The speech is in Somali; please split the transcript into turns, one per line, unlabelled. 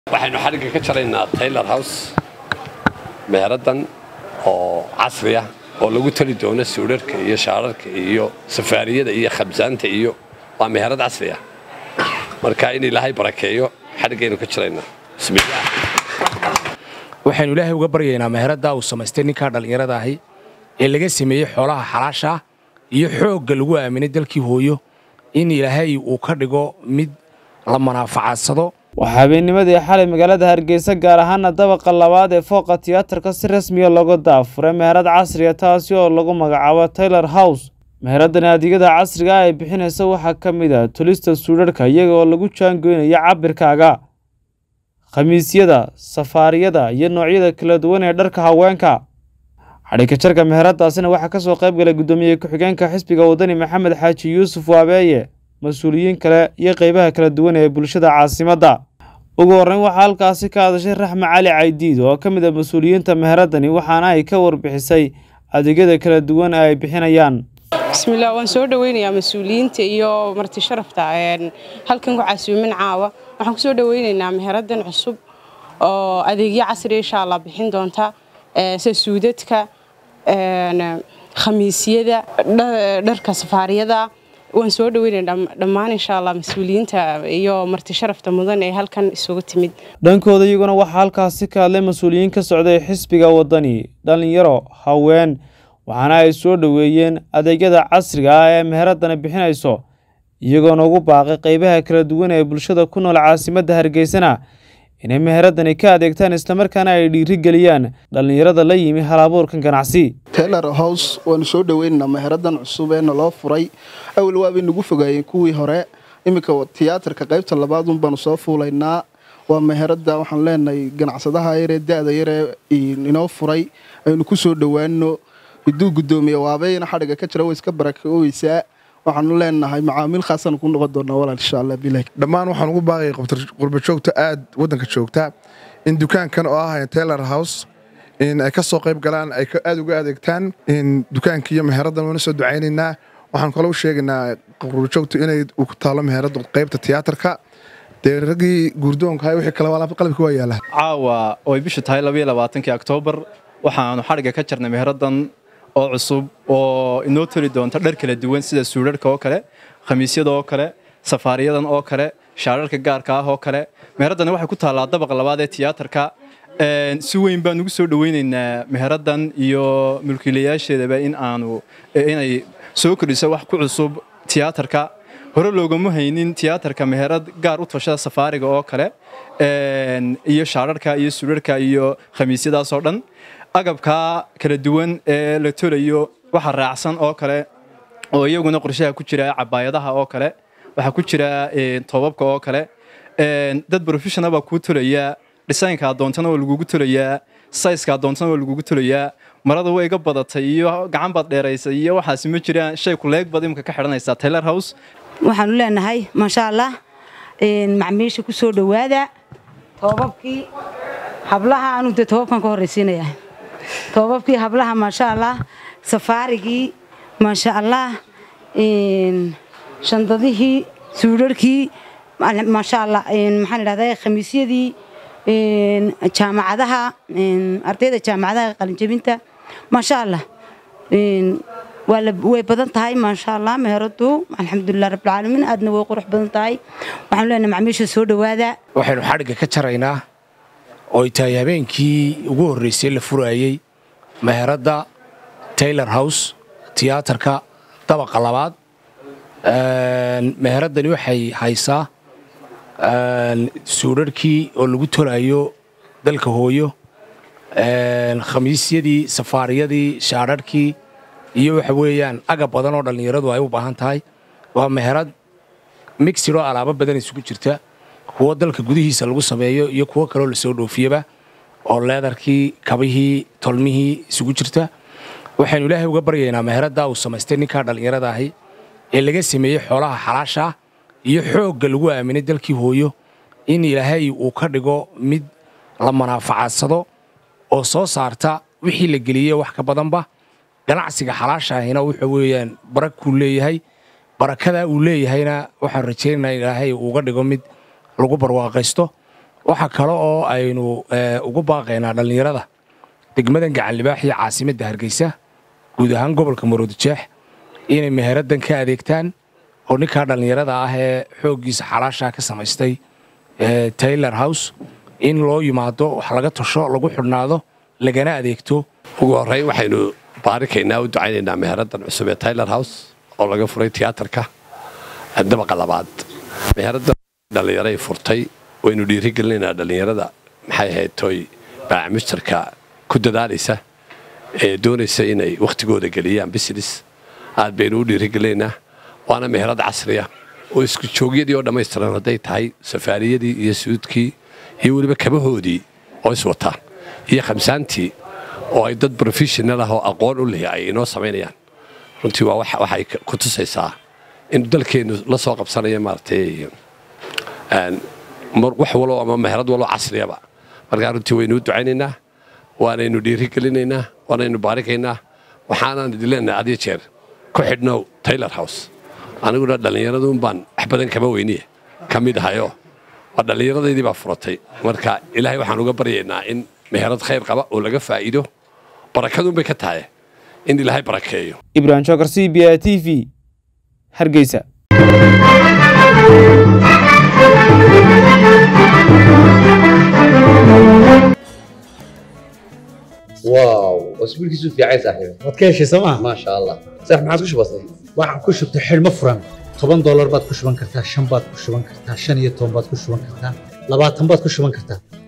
waxaynu xadhigga ka jaraynaa taylor house meeradan oo casri ah oo lagu tali doono suudharka iyo shaararka iyo safaariyada iyo khabsaanta iyo waa meherad casri ah marka in ilaahay barakeeyo xadhiggaynu ka jaraynaa bismillaah
waxaynu ilaahay uga baryaynaa meheraddaa uu samaystay ninkaa dhallinyarada ahi ee laga sameeyey xoolaha xalaasha ah iyo xoogga lagu aaminay dalkii hooyo in ilaahay uu ka dhigo mid la manaafacadsado
waxaa habeennimadii xalay magaalada hargeysa gaar ahaana dabaqa labaad ee fooqa tiyaatarka si rasmiya looga daafuray meherad casriya taasi oo lagu magacaabo taylor house meheradani adeegyada casriga ah ay bixinaysa waxaa ka mid ah tulista suudharhka iyaga oo lagu jaangoynaya cabirkaaga khamiisyada safaariyada iyo noocyada kala duwan ee dharka haweenka xadhigka jarka meheradaasina waxaa ka soo qayb galay guddoomiye ku-xigeenka xisbiga wadani maxamed xaaji yuusuf waabeeye mas-uuliyiin kale iyo qeybaha kala duwan ee bulshada caasimadda ugu horreyn waxaa halkaasi ka hadashay raxme cali caydiid oo ka mid ah mas-uuliyiinta meheradani waxaana ay ka warbixisay adeegyada kala duwan ee ay bixinayaan
bismillaah waan soo dhoweynayaa mas-uuliyiinta iyo marti sharafta halkan ku casuumin caawa waxaan kusoo dhoweynaynaa meheradan cusub oo adeegyo casriya insha allah bixin doonta sida suudadka khamiisyada dharka safaariyada waan soo dhoweynaynaa dhammaan insha allah mas-uuliyiinta iyo marti sharafta mudan ee halkan isugu timid
dhankooda iyaguna waxaa halkaasi ka hadlay mas-uuliyiin ka socday xisbiga wadani dhallinyaro haween waxaana ay soo dhoweeyeen adeegyada casriga ah ee meheradani bixinayso iyagoona ugu baaqay qeybaha kala duwan ee bulshada ku nool caasimadda hargeysana inay meheradani ka adeegtaan islamarkaana ay dhiiri geliyaan dhallinyarada la yimi halabuurkan ganacsi
taylor house waanu soo dhoweynaynaa meheradan cusub ee naloo furay awal waabay nagu fogaayeen kuwii hore iminka tiyaatarka qaybta labaadun baanu soo fuulaynaa waa meherada waxaan leenahay ganacsadaha yaree da-da yaree inoo furay aynu ku soo dhowaano hiduu guddoomiye waabeeyana xadhiga ka jira way iska barakooweysaa waxaanu leenahay macaamiil khaasaan ku noqon doonaa walaal insha allah bilah
dhammaan waxaan ugu baaqay qurba joogta aad waddanka joogta in dukaankan oo ah taylor house in ay ka soo qayb galaan ay aad uga adeegtaan in dukaanka iyo meheraddan waana soo ducaynaynaa waxaan kaloo sheegaynaa qurba joogta inay ku taalo meheradda qaybta tiyaatarka dee raggii guurdoonka wixii kale qalabka waa yaala
caawa oo ay bishu tahay labaiyo labaatankii oktoobar waxaanu xadhigga ka jarnay meheraddan oo cusub oo inoo toli doonta dhar kala duwan sida suudharhka oo kale khamiisyada oo kale safaariyadan oo kale shaararka gaarka ah oo kale meheradani waxay ku taallaa dabaqa labaad ee tiyaatarka si weyn baan ugu soo dhoweynaynaa meheraddan iyo mulkiilayaasheedaba in aanu inay soo kordhiso wax ku cusub tiyaatarka hore loogama haynin tiyaatarka meherad gaar u tashada safaariga oo kale iyo shaararka iyo suudharhka iyo khamiisyadaas oo dhan agabkaa kala duwan ee la tolayo waxa raacsan oo kale oo iyaguna qorshaha ku jira cabaayadaha oo kale waxaa ku jira toobabka oo kale dad professional baa kuu tolaya dhisaynka adoontana waa lagugu tolayaa sayska adoontana waa lagugu tolayaa marada way iga badatay iyo gacan baad dheeraysay iyo waxaasi ma jiraan shay kuleeg baad imika ka xidhanaysaa taylor house
waxaanu leenahay maasha allah macmiisha ku soo dhowaada toobabkii hablaha anu dee toobabkan ka horraysiinaya toobabkii hablaha maasha allah safaarigii maasha allah shandadihii suudharhkii maasha allah maxaan idhahdaa khamiisyadii jaamacadaha ardayda jaamacadaha qalinjabinta maasha allah way badan tahay maasha allah meheradu alxamdulilah rabbilcaalamiin aadna way qurux badan tahay waxaanu leenahay macmiisha soo dhowaada
waxaynu xadhigga ka jaraynaa oo ay tahay habeenkii ugu horraysay la furaayey meheradda taylor house tiyaatarka dabaqa labaad meheraddani waxay haysaa suudharhkii oo lagu tolaayo dalka hooyo khamiisyadii safaariyadii shaadharhkii iyo waxa weeyaan agab badan oo dhallinyaradu ay u baahan tahay waa meherad migsidoo alaabo badan isugu jirta kuwo dalka gudihiisa lagu sameeyo iyo kuwo kaloo lasoo dhoofiyaba oo leedarkii kabihii tolmihii isugu jirta waxaynu ilaahay uga baryaynaa meheraddaa uu samaystay ninkaa dhallinyarada ahi ee laga sameeyey xoolaha xalaasha ah iyo xoogga lagu aaminay dalkii hooyo in ilaahay uu ka dhigo mid la manaafacadsado oo soo saarta wixii la geliyey wax ka badanba ganacsiga xalaasha ahina wuxa weeyaan barakuu leeyahay barakadaa uu leeyahayna waxaan rajaynaynaa ilaahay uuga dhigo mid lagu barwaaqaysto waxaa kale oo aynu ugu baaqaynaa dhallinyarada degmadan gacanlibaax iyo caasimadda hargeysa guud ahaan gobolka maroodijeex inay meheraddan ka adeegtaan oo ninkaa dhallinyarada ah ee xooggiisa xalaashaa ka samaystay taylor house in loo yimaado wax laga tasho lagu xidhnaado lagana adeegto
ugu horreyn waxaynu baarikaynaa u ducaynaynaa meheraddan cusub ee taylor house oo laga furay tiyaatarka dabaqa labaad meheraddan dhallinyaray furtay waynu dhiirigelinaynaa dhallinyarada maxay ahayd toy baacmushtarka ku dadaalaysa ee doonaysa inay wakhtigooda geliyaan business aad baynu u dhiirigelinaynaa waana meherad casriya oo isku joogyadii oo dhammaystiran hadday tahay safaariyadii iyo suudkii iyo weliba kabahoodii oo iswata iyo khamsaantii oo ay dad professional ah oo aqoon u leh ay inoo samaynayaan runtii waa waxay ku tusaysaa in dalkeennu la soo qabsanayo maaragtay wax walo ama meherad walo casriyaba markaa runtii waynu u ducaynaynaa waanaynu dhiirigelinaynaa waanaynu baarikaynaa waxaanaan idin leenahay adiyo jeer ku xidhnow taylor house aniguna dhallinyaraduun baan wax badan kama weyniye ka mid ahayoo waa dhallinyaradaydii baa furatay marka ilaahay waxaan uga baryaynaa in meherad khayr qaba oo laga faa'iido barakaduun bay ka tahay in ilaahay barakeeyo
ibrahim shokar c b a t v hargeysa
واو اسبوعك في عايز صاحبي
waad ka heshay sooma
ما شاء الله صح ما عاد كش بسيط
waxaan ku shubtay xidhmo furan toban doolar baad ku shuban kartaa shan baad ku shuban kartaa shan iyo toban baad ku shuban kartaa labaatan baad ku shuban kartaa